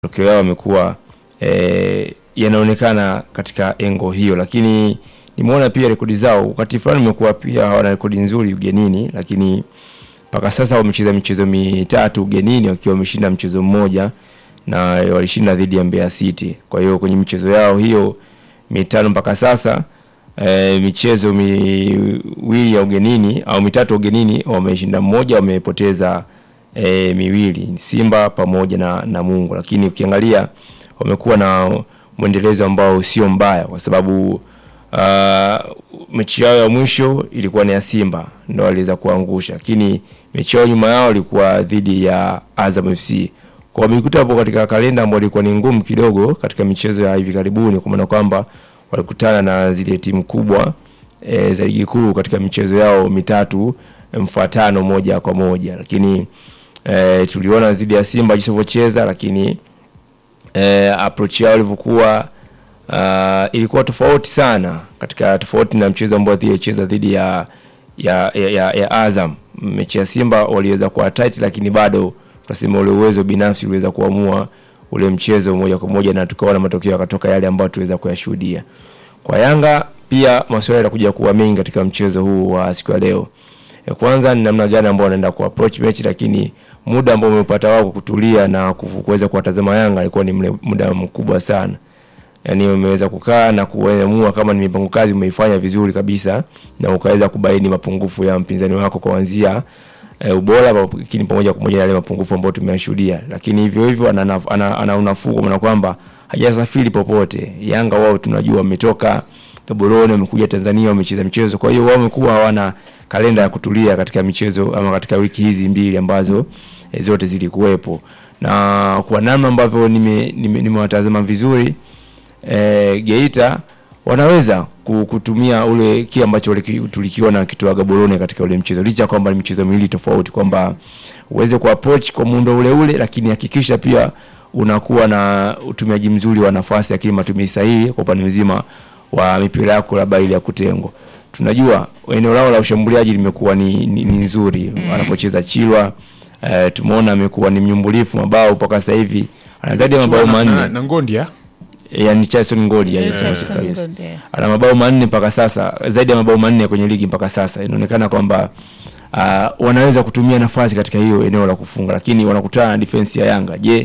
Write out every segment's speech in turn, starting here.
matokeo yao yamekuwa e, yanaonekana katika engo hiyo, lakini nimeona pia rekodi zao wakati fulani imekuwa pia hawana rekodi nzuri ugenini, lakini mpaka sasa wamecheza michezo mitatu ugenini wakiwa wameshinda mchezo mmoja na walishinda dhidi ya Mbeya City. Kwa hiyo kwenye michezo yao hiyo mitano mpaka sasa e, michezo miwili ya ugenini au mitatu ugenini wameshinda mmoja, wamepoteza e, miwili Simba pamoja na Namungo, lakini ukiangalia wamekuwa na mwendelezo ambao sio mbaya kwa sababu uh, mechi yao ya mwisho ilikuwa ni ya Simba ndo waliweza kuangusha, lakini mechi yao nyuma yao ilikuwa dhidi ya Azam FC. Kwa wamekuta hapo katika kalenda ambayo ilikuwa ni ngumu kidogo katika michezo ya hivi karibuni, kwa maana kwamba walikutana na zile timu kubwa e, za ligi kuu katika michezo yao mitatu mfuatano moja kwa moja, lakini e, tuliona dhidi ya Simba jinsi walivyocheza, lakini e, approach yao ilivyokuwa uh, ilikuwa tofauti sana katika tofauti na mchezo ambao alicheza dhidi ya ya, ya, ya, ya Azam. Mechi ya Simba waliweza kuwa tight, lakini bado tunasema ule uwezo binafsi uliweza kuamua ule mchezo moja kwa moja, na tukaona matokeo yakatoka yale ambayo tuweza kuyashuhudia. Kwa Yanga pia maswali yatakuja kuwa mengi katika mchezo huu wa siku ya leo. Ya kwanza ni namna gani ambao wanaenda ku approach mechi, lakini muda ambao umepata wao kutulia na kuweza kuwatazama Yanga alikuwa ni mle, muda mkubwa sana. Yaani umeweza kukaa na kuamua kama ni mipango kazi umeifanya vizuri kabisa na ukaweza kubaini mapungufu ya mpinzani wako kuanzia e, ubora lakini pamoja pamoja na yale mapungufu ambayo tumeyashuhudia, lakini hivyo hivyo ana, ana, ana unafuu kwa maana kwamba hajasafiri popote. Yanga wao tunajua wametoka Gaborone, wamekuja Tanzania, wamecheza michezo, kwa hiyo wao wamekuwa hawana kalenda ya kutulia katika michezo ama katika wiki hizi mbili ambazo e, zote zilikuwepo, na kwa namna ambavyo nimewatazama nime, nime vizuri e, Geita wanaweza kutumia ule kile ambacho tulikiona kitoa Gaborone katika ule mchezo, licha kwamba ni michezo miwili tofauti, kwamba uweze ku approach kwa muundo ule ule, lakini hakikisha pia unakuwa na utumiaji mzuri wa nafasi, lakini matumizi sahihi kwa upande mzima wa mipira yako labda ile ya kutengwa. Tunajua eneo lao la ushambuliaji limekuwa ni, ni, ni nzuri anapocheza Chilwa. Uh, tumeona amekuwa ni mnyumbulifu mabao mpaka sasa hivi ana zaidi ya mabao manne na Ngondia yani Charles Ngodi ya yes, Manchester yes. Ana mabao manne mpaka sasa, zaidi ya mabao manne kwenye ligi mpaka sasa. Inaonekana kwamba uh, wanaweza kutumia nafasi katika hiyo eneo la kufunga, lakini wanakutana na defense ya Yanga. Je,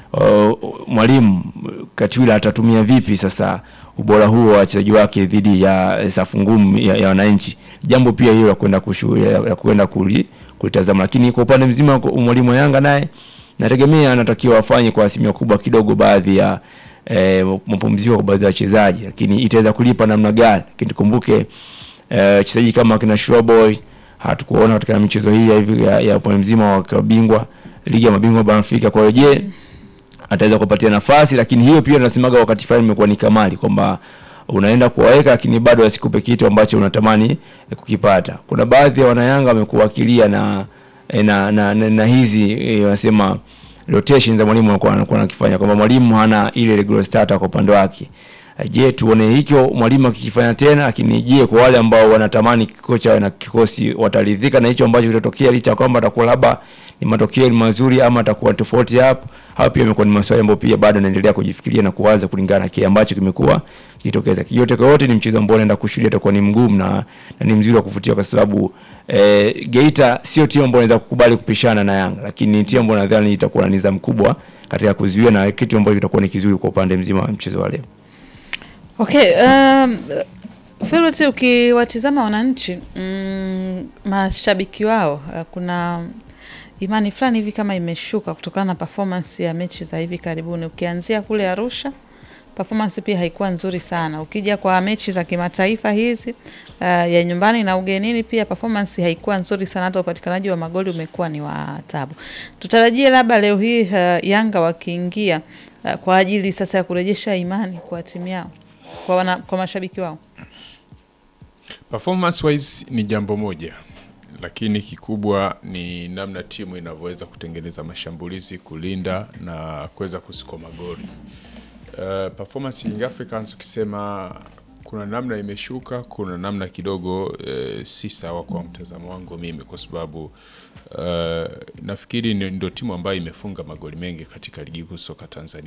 uh, mwalimu Katwila atatumia vipi sasa ubora huo wa wachezaji wake dhidi ya safu ngumu ya, ya wananchi? Jambo pia hilo la kwenda kushuhudia ya kwenda kulitazama, lakini kwa upande mzima mwalimu wa Yanga naye nategemea anatakiwa afanye kwa asilimia kubwa kidogo baadhi ya E, mapumziko kwa baadhi ya wachezaji, lakini itaweza kulipa namna gani? Lakini tukumbuke wachezaji e, kama kina Showboy hatukuona katika michezo hii ya hivi ya, ya upande mzima wa klabu bingwa ligi ya mabingwa barani Afrika. Kwa hiyo je, ataweza kupatia nafasi? Lakini hiyo pia tunasemaga wakati fulani imekuwa ni kamali kwamba unaenda kuwaweka, lakini bado asikupe kitu ambacho unatamani kukipata. Kuna baadhi ya wanayanga wamekuwa wakilia na na, na, na, na, na hizi wanasema e, rotation za mwalimu anakuwa anakuwa anakifanya kwamba mwalimu hana ile regular starter kwa upande wake. Je, tuone hicho mwalimu akikifanya tena, lakini je, kwa wale ambao wanatamani kocha na kikosi wataridhika na hicho ambacho kitatokea, licha kwamba atakuwa labda ni matokeo mazuri ama atakuwa tofauti hapo? Hapo pia imekuwa ni maswali ambayo pia bado naendelea kujifikiria na kuwaza kulingana na kile ambacho kimekuwa kitokeza. Yote kwa yote ni mchezo ambao naenda kushuhudia utakuwa ni mgumu na, na ni mzuri wa kuvutia kwa sababu eh, Geita sio timu ambayo inaweza kukubali kupishana na Yanga, lakini ni timu ambayo nadhani itakuwa na nidhamu kubwa katika kuzuia na kitu ambacho kitakuwa ni kizuri kwa upande mzima wa mchezo wa leo. Okay, um, Feloti, ukiwatizama wananchi mm, mashabiki wao uh, kuna imani fulani hivi kama imeshuka kutokana na performance ya mechi za hivi karibuni. Ukianzia kule Arusha performance pia haikuwa nzuri sana. Ukija kwa mechi za kimataifa hizi uh, ya nyumbani na ugenini pia performance haikuwa nzuri sana, hata upatikanaji wa magoli umekuwa ni wa tabu. Tutarajie labda leo hii uh, Yanga wakiingia uh, kwa ajili sasa ya kurejesha imani kwa timu yao kwa, wana, kwa mashabiki wao. Performance wise ni jambo moja, lakini kikubwa ni namna timu inavyoweza kutengeneza mashambulizi, kulinda na kuweza kusiko magoli. Uh, performance Young Africans ukisema kuna namna imeshuka, kuna namna kidogo e, si sawa kwa mtazamo wangu mimi, kwa sababu e, nafikiri ni- ndio timu ambayo imefunga magoli mengi katika ligi kuu soka Tanzania.